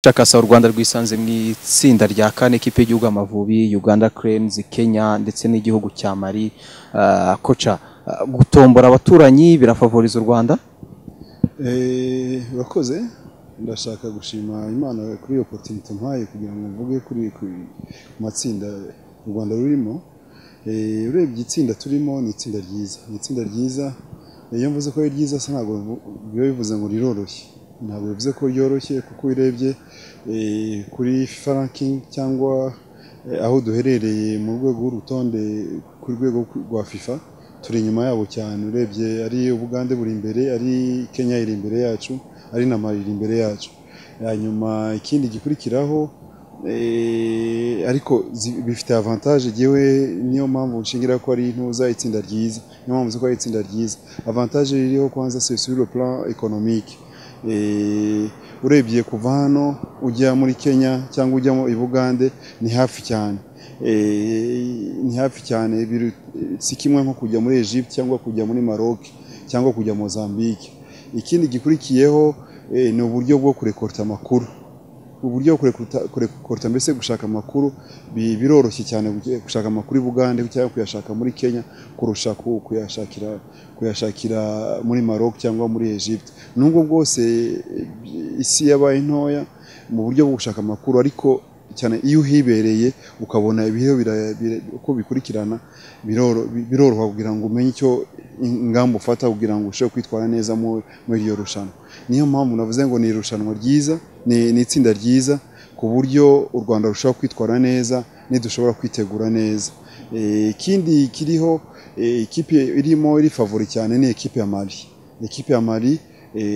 Dr Kasa u Rwanda rwisanze mu itsinda rya kane ikipe y'igihugu Amavubi Uganda Cranes Kenya ndetse n'igihugu cya Mali Ah, koca ah, gutombora abaturanyi birafavoriza u Rwanda Eh, urakoze ndashaka gushima imana kuri iyo potinite mpaye kugira ngo mvuge kuri ku matsinda u rwanda rurimo Eh, urebye itsinda turimo ni itsinda ryiza ni itsinda ryiza Eh, iyo mvuze ko ari ryiza se ntabwo mvu- biba bivuze ngo riroroshye ntabwo bivuze ko ryoroshye kuko urebye eh, kuri fifa ranking cyangwa eh, aho duherereye mu rwego rw'urutonde ku rwego rwa fifa turi inyuma yabo cyane urebye ari ubugande buri imbere ari kenya iri imbere yacu ari na mali iri imbere yacu hanyuma ikindi gikurikiraho eh, ariko zi- bifite avantage yewe niyo mpamvu nshingira ko ari intuza itsinda ryiza niyo mpamvu nzi ko ari itsinda ryiza avantage ririho kwanza c'est sur le plan économique Eh, urebye kuva hano ujya muri kenya cyangwa ujya mu i bugande ni hafi cyane Eh, ni hafi cyane biru- si kimwe nko kujya muri Egypte cyangwa kujya muri Maroc cyangwa kujya Mozambique ikindi gikurikiyeho eh, ni uburyo bwo kurekorta amakuru uburyo bwo kurekorta- kurekorta mbese gushaka amakuru bi- biroroshye cyane guke- gushaka amakuru i Bugande cyangwa kuyashaka muri Kenya kurusha ku- kuyashakira kuyashakira muri Maroc cyangwa muri Egypte nubwo bwose eh, isi yabaye ntoya mu buryo bwo gushaka amakuru ariko cyane iyo uhibereye ukabona ibihe bira- bira- uko bikurikirana biroro- biroroha kugira ngo umenye icyo ingamba ufata kugira ngo ushobore kwitwara neza mu- muri iryo rushanwa niyo mpamvu navuze ngo ni irushanwa ryiza ni ni itsinda ryiza ku buryo u rwanda rushobora kwitwara neza nidushobora kwitegura neza Eh, ikindi kiriho eh, ikipe irimo iri favori cyane ni ikipe ya mali ikipe ya mali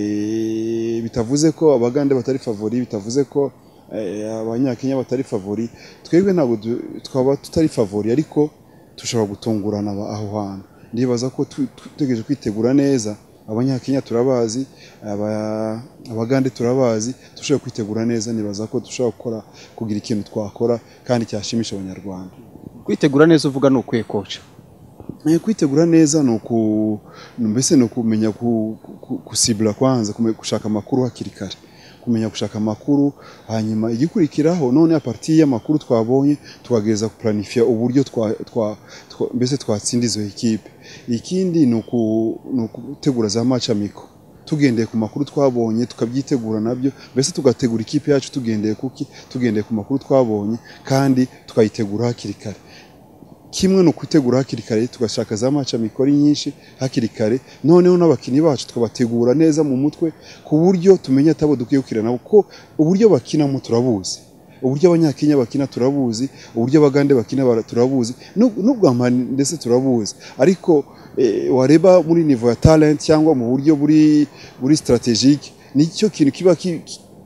eh, bitavuze ko abagande batari favori bitavuze ko eh, abanyakenya batari favori twebwe ntabwo du- twaba tutari favori ariko dushobora gutungurana aba- aho hantu ndibaza ko tu- tu- tutegereje kwitegura neza abanyakenya turabazi aba- abagande turabazi dushobora kwitegura neza nibaza ko dushobora gukora kugira ikintu twakora kandi cyashimisha abanyarwanda kwitegura neza uvuga ni ukwiye koca Eh, kwitegura neza ni uku ni- mbese ni ukumenya ku- ku- kusibura kwanza kume- gushaka amakuru hakiri kare kumenya gushaka amakuru hanyuma igikurikiraho none aparti y'amakuru twabonye tukagereza kupuranifiya uburyo twa- twa- twa- mbese twatsinda izo ekipe ikindi ni uku- ni ugutegura za maci amiko tugendeye ku makuru twabonye tukabyitegura nabyo mbese tugategura ikipe yacu tugendeye kuki tugendeye ku makuru twabonye kandi tukayitegura hakiri kare kimwe ni ukutegura hakiri kare tugashaka za maca mikoro nyinshi hakiri kare noneho n'abakinnyi bacu tukabategura neza mu mutwe ku buryo tumenya atabo dukwiye gukwirana kuko uburyo bakinamo turabuzi uburyo abanyakenya bakina turabuzi uburyo abagande bakina bara- turabuzi n'u- n'ubwampa ndetse turabuzi ariko eh, wareba muri nivo ya talent cyangwa mu buryo buri buri strategique nicyo kintu kiba ki-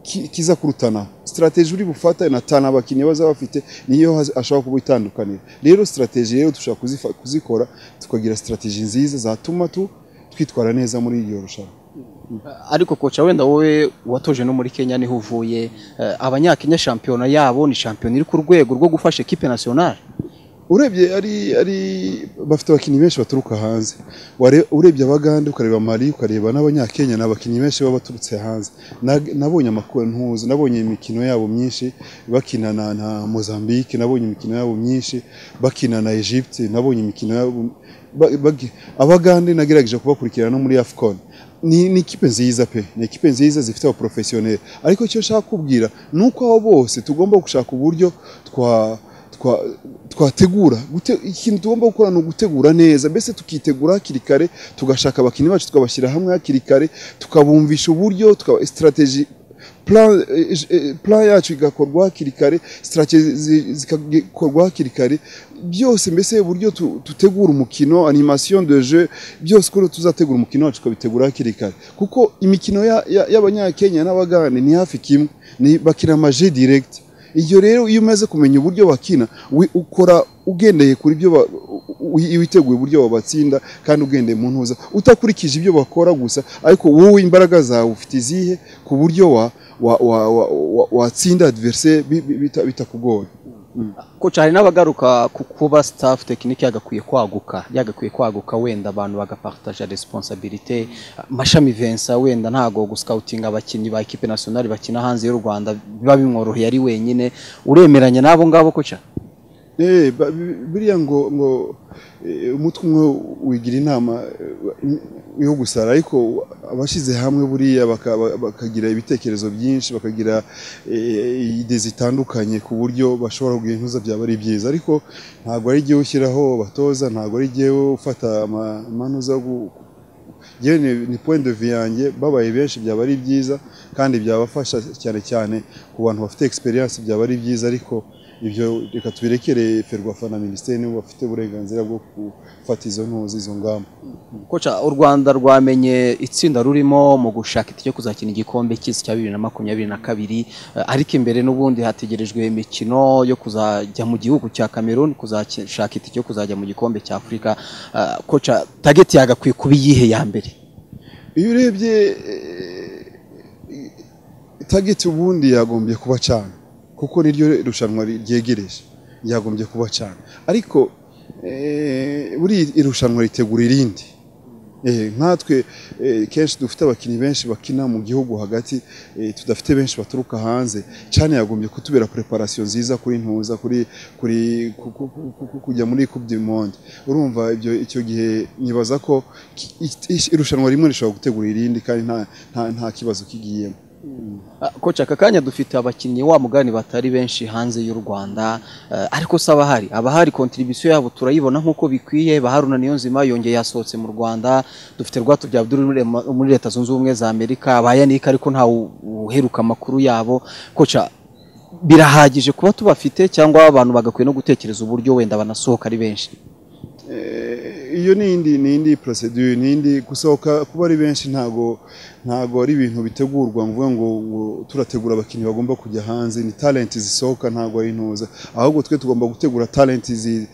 ki- kiza kurutanaho strategy uri bufata na tana abakinnyi baza bafite niyo haz- ashobora kuba itandukanira rero strategy rero dushobora kuzifa- kuzikora tukagira strategy nziza zatuma tu twitwara neza muri iryo rushanwa ariko koca wenda wowe watoje no muri Kenya niho uvuye eh, abanyakenya shampiyona yabo ni shampiyona iri ku rwego rwo gufasha ekipe nationale urebye ari ari bafite abakinnyi benshi baturuka hanze Ware- urebye abagande ukareba mali ukareba n'abanyakenya ni abakinnyi benshi baba baturutse hanze Na- nabonye amakuru ntuzi nabonye imikino yabo myinshi bakina na, na mozambique nabonye imikino yabo myinshi bakina na egypte nabonye imikino yabo ba- bagi- abagande nagerageje kubakurikirana no muri afcon ni, ni ikipe nziza pe ni ikipe nziza zifite abaporofesiyoneri ariko icyo nshaka kubwira ni uko abo bose tugomba gushaka uburyo twa twa- twategura gute- ikintu tugomba gukora ni ugutegura neza mbese tukitegura hakiri kare tugashaka abakinnyi bacu tukabashyira hamwe hakiri kare tukabumvisha uburyo tukaba strategy plan, eh, eh, plan yacu igakorwa hakiri kare strategy zi- zikakorwa hakiri kare byose mbese uburyo tu- tutegura umukino animation de jeu byose uko tuzategura umukino wacu tukabitegura hakiri kare kuko imikino ya- ya- y'abanyakenya n'abagande ni hafi kimwe ni bakina amaje direct ibyo rero iyo umaze kumenya uburyo bakina wi- ukora ugendeye kuri byo ba- u- u- witeguye uburyo wabatsinda kandi ugendeye mu ntuza utakurikije ibyo bakora gusa ariko wowe imbaraga zawe ufite izihe ku buryo wa wa- wa- wa- wa- watsinda adversaire bi- bi- bita- bitakugoye koca hari n'abagaruka ku kuba staff tekinike yagakwiye kwaguka yagakwiye kwaguka wenda abantu bagapartaja responsabilite mashami Vincent wenda ntago guscoutinga abakinnyi ba equipe nationale bakina hanze y'u Rwanda biba bimworoheye ari wenyine uremeranya n'abo ngabo koca Eh, ba- bi- biriya ngo ngo eh, umutwe umwe wigira inama eh, yo gusara ariko abashyize hamwe buriya baka- ba- bakagira ibitekerezo byinshi bakagira eh, ide zitandukanye ku buryo bashobora kugentuza byaba ari byiza ariko ntabwo ari igihe ushyiraho abatoza ntabwo ari igihe ufata ama- amanuza yo gu- yewe ni, ni point de vue yanjye babaye benshi byaba ari byiza kandi byabafasha cyane cyane ku bantu bafite experience byaba ari byiza ariko ibyo reka tubirekere ferwafa na minisiteri nibo bafite uburenganzira bwo gufata izo ntuzi izo ngamba koca u Rwanda rwamenye itsinda rurimo mu gushaka itike kuzakina igikombe cy'isi cya bibiri na makumyabiri na kabiri eh, ariko imbere n'ubundi hategerejwe imikino yo kuzajya mu gihugu cya Cameroon kuzashaka itike yo kuzajya mu gikombe cya Afurika Eh, koca target yagakwiye kuba iyihe ya mbere iyo urebye tageti ubundi yagombye kuba cyane kuko niryo irushanwa ryegereje yagombye kuba cyane ariko eh, buri irushanwa ritegura irindi Eh, nkatwe eh, kenshi dufite abakinnyi benshi bakina mu gihugu hagati eh, tudafite benshi baturuka hanze cyane yagombye kutubera preparation nziza kuri ntuza kuri kuri ku- ku- ku- ku- ku- kujya muri coupe du monde urumva ibyo icyo gihe nibaza ko ki- i- irushanwa rimwe rishobora gutegura irindi kandi nta nta, nta kibazo kigiyemo Ah, Koca aka kanya dufite abakinnyi wa mugani batari benshi hanze y'u Rwanda eh, ariko se abahari abahari contribution yabo turayibona nk'uko bikwiye Baharuna Niyonzima yongeye yasohotse mu Rwanda dufite Rwatubyaye Abdul muri Rema- muri Leta Zunze Ubumwe za Amerika bayanika ariko nta uheruka amakuru yabo koca birahagije kuba tubafite cyangwa abantu bagakwiye no gutekereza uburyo wenda banasohoka ari benshi Eh, iyo ni indi ni indi procedure ni indi gusohoka kuba ari benshi ntago ntago ari ibintu bitegurwa mvuga ngo, ngo turategura abakinnyi bagomba kujya hanze ni talent zisohoka ntago ari intuza ahubwo twe tugomba gutegura talent zi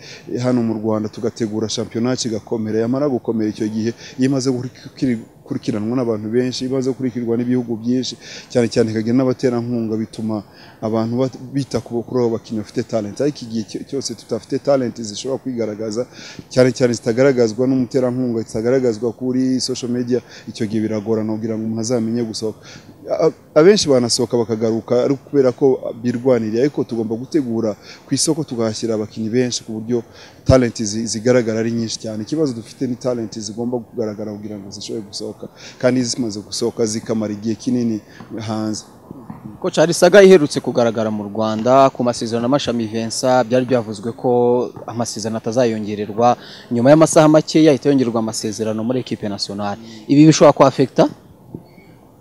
hano mu Rwanda tugategura shampiyona kigakomera yamara gukomera icyo gihe iyo imaze gukiri- gukurikiranwa n'abantu benshi imaze gukurikirwa n'ibihugu byinshi cyane cyane ikagira n'abaterankunga bituma abantu bat- bita ku kuri abo bakinnyi bafite talent ariko igihe cyo- cyose tudafite talent zishobora kwigaragaza cyane cyane zitagaragazwa n'umuterankunga zitagaragazwa kuri social media icyo gihe biragorana kugira ngo umuntu azamenye gusohoka A- abenshi banasohoka bakagaruka ari kubera ko birwaniriye ariko tugomba gutegura ku isoko tukahashyira abakinnyi benshi ku buryo talent zi- zigaragara ari nyinshi cyane ikibazo dufite ni talent zigomba kugaragara kugira ngo zishobore gusohoka kandi zimaze gusohoka zikamara igihe kinini hanze Koca Harisaga iherutse kugaragara mu Rwanda ku masezerano amashami Vincent byari byavuzwe ko amasezerano atazayongererwa nyuma y'amasaha make yahita yongererwa amasezerano muri equipe nationale ibi bishobora ku affecta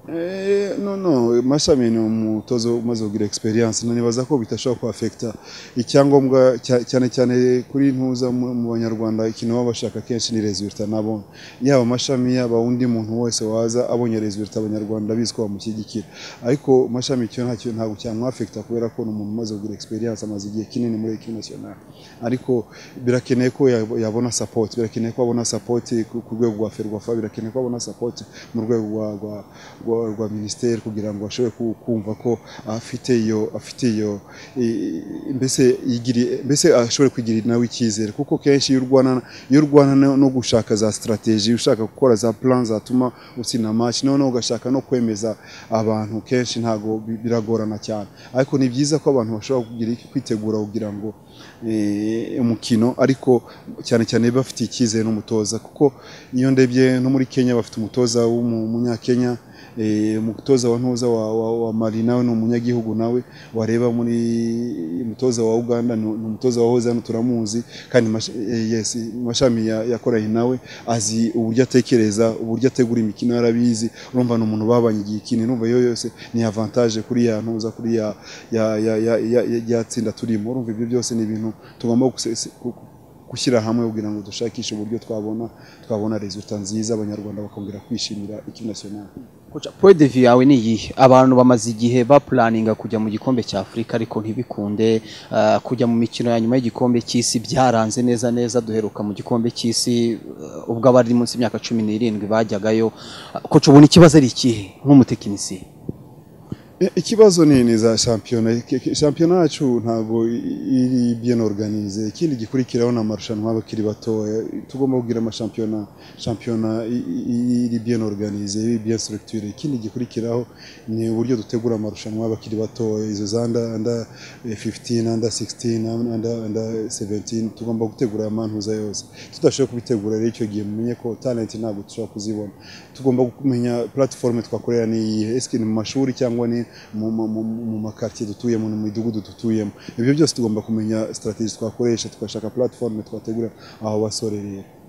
Eh, no no mashami ni umutozo umaze kugira experience no nibaza ko bitashobora ku affecta icyangombwa cya- cyane cyane kuri ntuza mu mu banyarwanda ikintu baba bashaka kenshi ni resultat nabonye yaba mashami yaba undi muntu wese waza abonye resultat abanyarwanda bizwi bamushyigikira ariko mashami cyo ntacyo ntabwo cyamwafecta kubera ko ni umuntu umaze kugira experience amaze igihe kinini muri equipe nationale ariko birakeneye ko yab- yabona support birakeneye ko abona support ku ku rwego rwa ferwafa birakeneye ko abona support mu rwego rwa- rwa- rwa rwa minisiteri kugira ngo ashobore ku- kumva ko afite iyo afite iyo i- i- mbese yigiriye- mbese ashobore kwigirira nawe icyizere kuko kenshi iyo urwana iyo urwana no- no gushaka za strategy ushaka gukora za plan zatuma utsinda match noneho ugashaka no kwemeza abantu kenshi ntago bi- biragorana cyane ariko ni byiza ko abantu bashobora kugira kwitegura kugira ngo eh, umukino ariko cyane cyane bafite icyizere n'umutoza kuko iyo ndebye no muri Kenya bafite umutoza w'umunyakenya Eh, umutoza wa ntuza wa, wa, wa Mali nawe ni umunyagihugu nawe wareba muri umutoza wa Uganda ni ni umutoza wahoze hano turamuzi kandi mash- eh, yes mashami ya- yakoranye nawe azi uburyo atekereza uburyo ategura imikino yarabizi urumva ni umuntu babanye igihe kinini urumva iyo yose ni avantage kuri ya ntuza kuri ya ya ya ya, ya, ya, ya tsinda turimo urumva ibyo byose ni ibintu tugomba guse- ku- ku- gushyira hamwe kugira ngo dushakishe uburyo twabona twabona resultat nziza abanyarwanda bakongera kwishimira ikipe nationale Koca point de vue yawe ni iyihe abantu bamaze igihe baplaninga kujya mu gikombe cya Afurika ariko ntibikunde eh, kujya mu mikino ya nyuma y'igikombe cy'isi byaranze neza neza duheruka mu gikombe cy'isi eh, ubwo abari munsi y'imyaka cumi n'irindwi bajyagayo koca ubona ikibazo ari ikihe nk'umutekinisiye I- ikibazo ni ni za shampiyona Ki- ki- shampiyona yacu ntabwo i- iri bien organize ikindi gikurikiraho ni amarushanwa y'abakiri batoya tugomba kugira amashampiyona shampiyona i- i- iri bien organize iri bien structure ikindi gikurikiraho ni uburyo dutegura amarushanwa y'abakiri batoya izo za under under eh, 15 under 16 under under 17 tugomba gutegura amantuza yose tudashobora kubitegura rero icyo gihe mumenye ko talent ntabwo dushobora kuzibona tugomba kumenya platform twakorera ni iyihe eske ni mu mashuri cyangwa ni mu- mu- mu- mu makartier dutuyemo ni mu midugudu dutuyemo ibyo byose tugomba kumenya strategy twakoresha tugashaka platform twategura aho basore rero